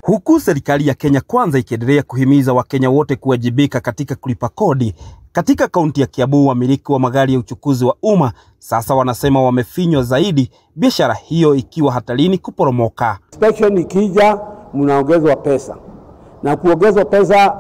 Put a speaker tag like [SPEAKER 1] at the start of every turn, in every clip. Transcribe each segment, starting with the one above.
[SPEAKER 1] huku serikali ya Kenya Kwanza ikiendelea kuhimiza Wakenya wote kuwajibika katika kulipa kodi. Katika kaunti ya Kiambu, wamiliki wa magari ya uchukuzi wa umma sasa wanasema wamefinywa zaidi, biashara hiyo ikiwa hatarini kuporomoka.
[SPEAKER 2] Inspection ikija, mnaongezwa pesa na kuongezwa pesa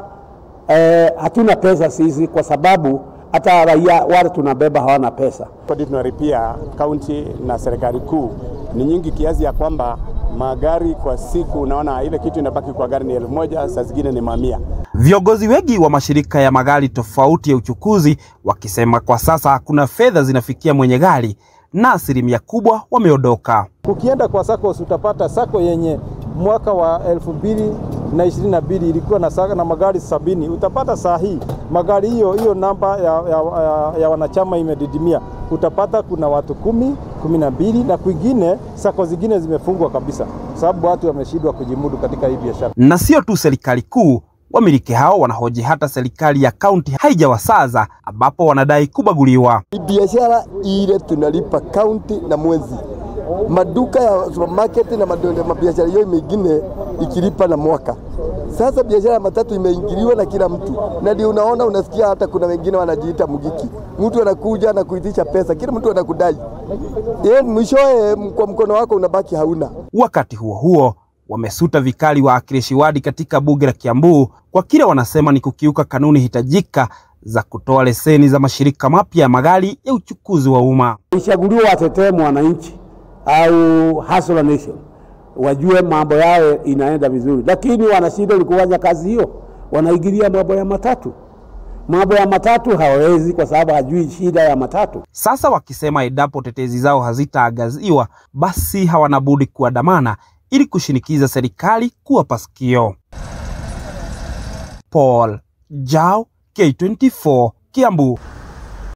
[SPEAKER 2] eh, hatuna pesa sisi kwa sababu hata raia wale tunabeba hawana pesa.
[SPEAKER 3] Kodi tunalipia kaunti na serikali kuu ni nyingi kiasi ya kwamba magari kwa siku, unaona ile kitu inabaki kwa gari ni elfu moja saa zingine ni mamia.
[SPEAKER 1] Viongozi wengi wa mashirika ya magari tofauti ya uchukuzi wakisema kwa sasa hakuna fedha zinafikia mwenye gari na asilimia kubwa wameondoka.
[SPEAKER 4] Ukienda kwa SACCOS utapata SACCO yenye mwaka wa elfu mbili na ishirini na mbili ilikuwa na, saka, na magari sabini utapata saa hii magari hiyo hiyo namba ya, ya, ya, ya wanachama imedidimia. Utapata kuna watu kumi kumi na mbili na kwingine SACCO zingine zimefungwa kabisa, sababu watu wameshindwa kujimudu katika hii biashara.
[SPEAKER 1] Na sio tu serikali kuu, wamiliki hao wanahoji hata serikali ya kaunti haijawasaza, ambapo wanadai kubaguliwa.
[SPEAKER 5] biashara ile tunalipa kaunti na mwezi, maduka ya supermarket na mabiashara hiyo mengine ikilipa na mwaka. Sasa biashara ya matatu imeingiliwa na kila mtu, na ndio unaona, unasikia hata kuna wengine wanajiita mgiki, mtu anakuja na kuitisha pesa, kila mtu anakudai, yeye mwishowe kwa mkono wako unabaki hauna.
[SPEAKER 1] Wakati huo huo, wamesuta vikali waakilishi wadi katika bunge la Kiambu kwa kile wanasema ni kukiuka kanuni hitajika za kutoa leseni za mashirika mapya ya magari ya uchukuzi wa umma.
[SPEAKER 2] Ichaguliwa watetee mwananchi au hustler nation, wajue mambo yao inaenda vizuri, lakini wanashindwa ni kufanya kazi hiyo, wanaingilia mambo ya matatu. Mambo ya matatu hawawezi kwa sababu hajui shida ya matatu.
[SPEAKER 1] Sasa wakisema endapo tetezi zao hazitaangaziwa, basi hawana budi kuandamana ili kushinikiza serikali kuwapa sikio. Paul Jao, K24, Kiambu.